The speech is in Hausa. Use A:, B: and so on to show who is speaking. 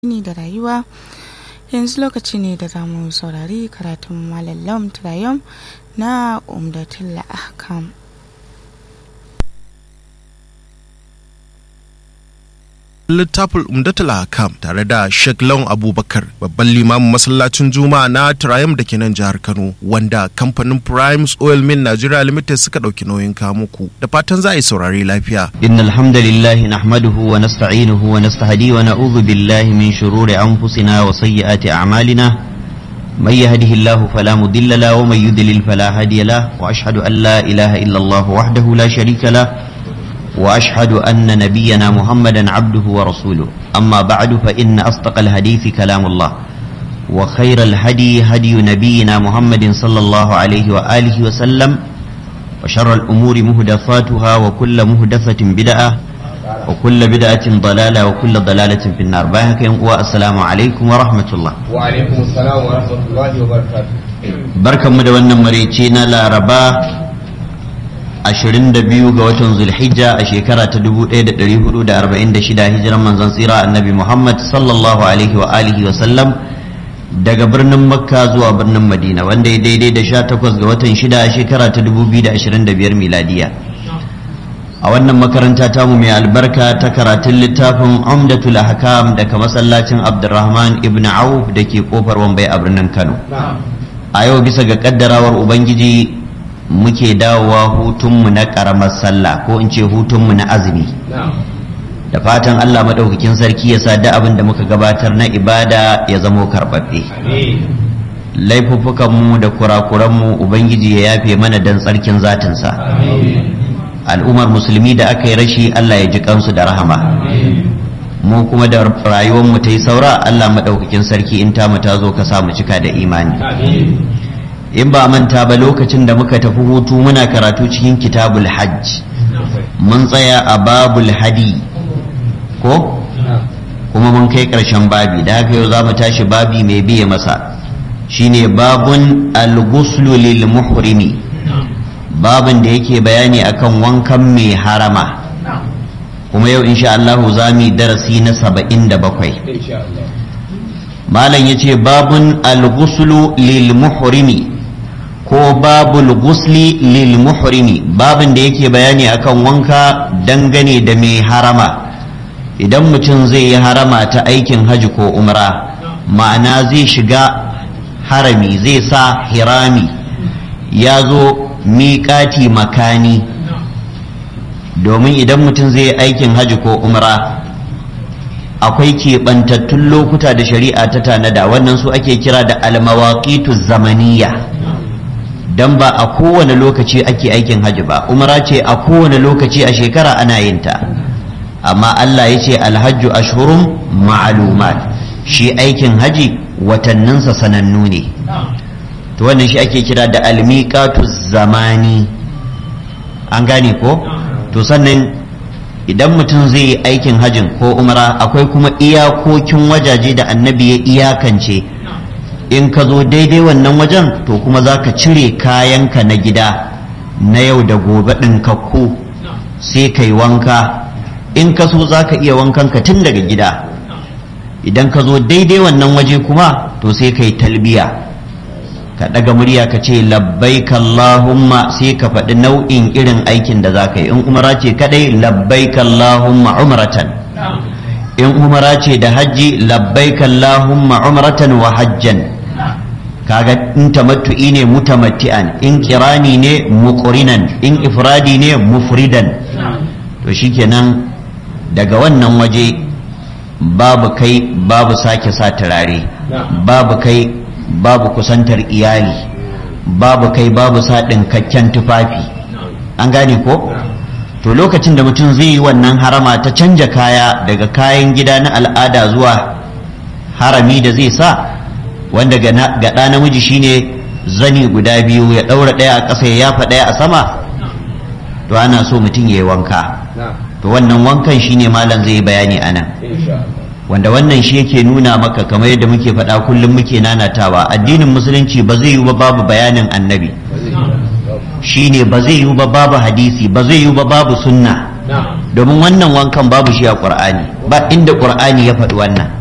A: addini da rayuwa yanzu lokaci ne da za mu saurari karatun malam lam trayom na umdatul ahkam
B: littafin umdatul hakam tare da Sheikh Lawan Abubakar babban limamin masallacin Juma'a na Triumph da ke nan jihar Kano wanda kamfanin Primes Oil Mill Nigeria Limited suka dauki nauyin kawo muku da fatan za a yi saurari lafiya.
C: إن الحمد لله نحمده ونستعينه ونستهديه ونعوذ بالله من شرور أنفسنا وسيئات أعمالنا من يهده الله فلا مضل له ومن يضلل فلا هادي له وأشهد أن لا إله إلا الله وحده لا شريك له وأشهد أن نبينا محمدا عبده ورسوله أما بعد فإن أصدق الحديث كلام الله وخير الهدي هدي نبينا محمد صلى الله عليه وآله وسلم وشر الأمور مهدفاتها وكل مهدفة بدعة وكل بدعة ضلالة وكل ضلالة في النار باهك والسلام عليكم ورحمة الله
D: وعليكم السلام ورحمة الله وبركاته
C: بركة مدونا مريتينا لا ربا 22 ga watan zulhijja a shekara ta 1446 hijiran manzon tsira annabi Muhammad sallallahu alaihi wa alihi wa sallam daga birnin makka zuwa birnin madina wanda ya daidai da 18 ga watan 6 a shekara ta 2025 miladiya a wannan makaranta tamu mai albarka ta karatun littafin umdatul ahkam daga masallacin abdurrahman ibn auf da ke kofar wambai a birnin kano a yau bisa ga kaddarawar ubangiji muke dawowa hutunmu na ƙaramar sallah ko in ce hutunmu na azumi da fatan Allah maɗaukakin sarki ya sa da abin da muka gabatar na ibada ya zamo karɓaɓɓe laifuffukanmu da kurakuranmu ubangiji ya yafe mana don tsarkin zatinsa al'ummar musulmi da aka yi rashi Allah ya ji kansu da rahama mu kuma da rayuwarmu ta yi saura Allah maɗaukakin sarki in ta mu ta zo ka sa mu cika da imani in ba manta ba lokacin da muka tafi hutu muna karatu cikin kitabul hajj mun tsaya a babul hadi ko kuma mun kai ƙarshen babi da haka yau za mu tashi babi mai biye masa shine babun al-ghuslu lil muhrimi babin da yake bayani akan wankan mai harama kuma yau insha Allah za mu darasi na saba'in da bakwai malam yace babun al-ghuslu lil muhrimi ko babul gusli lil muhrimi babin da yake bayani akan wanka dangane da mai harama idan mutum zai yi harama ta aikin haji ko umra ma'ana zai shiga harami zai sa hirami ya zo miƙati makani domin idan mutum zai yi aikin haji ko umra akwai keɓantattun lokuta da shari'a ta tanada wannan su ake kira da almawaqitu zamaniya dan ba a kowane lokaci ake aikin hajji ba umara ce a kowane lokaci a shekara ana yin ta amma Allah ya ce alhajju ashhurun ma'lumat shi aikin haji watanninsa sanannu ne to wannan shi ake kira da almiqatu zamani an gane ko to sannan idan mutum zai yi aikin hajjin ko umara akwai kuma iyakokin wajaje da annabi ya iyakance in ka zo daidai wannan wajen to kuma za ka cire kayanka na gida na yau da gobe ɗinkakku sai ka yi wanka in ka so za ka iya wankanka tun daga gida idan ka zo daidai wannan waje kuma to sai ka yi talbiya ka ɗaga murya ka ce labbaik Allahumma sai ka faɗi nau'in irin aikin da za ka yi in umara ce kaɗai labbaik Allahumma umratan in umara ce da hajji labbaik Allahumma umratan wa hajjan kaga in tamattu'i ne mutamatti'an in kirani ne muqrinan in ifradi ne mufridan to shikenan daga wannan waje babu kai babu sake sa turare babu kai babu kusantar iyali babu kai babu sa ɗinkakken tufafi an gane ko to lokacin da mutum zai yi wannan harama ta canja kaya daga kayan gida na al'ada zuwa harami da zai sa wanda ga ɗa namiji shine zani guda biyu ya ɗaura ɗaya a ƙasa ya yafa ɗaya a sama to ana so mutum ya yi wanka to wannan wankan shine malam zai yi bayani a nan wanda wannan shi yake nuna maka kamar yadda muke faɗa kullum muke nanatawa addinin musulunci ba zai yi ba babu bayanin annabi shine ba zai yi ba babu hadisi ba zai yi ba babu sunna domin wannan wankan babu shi a ƙur'ani ba inda ƙur'ani ya faɗi wannan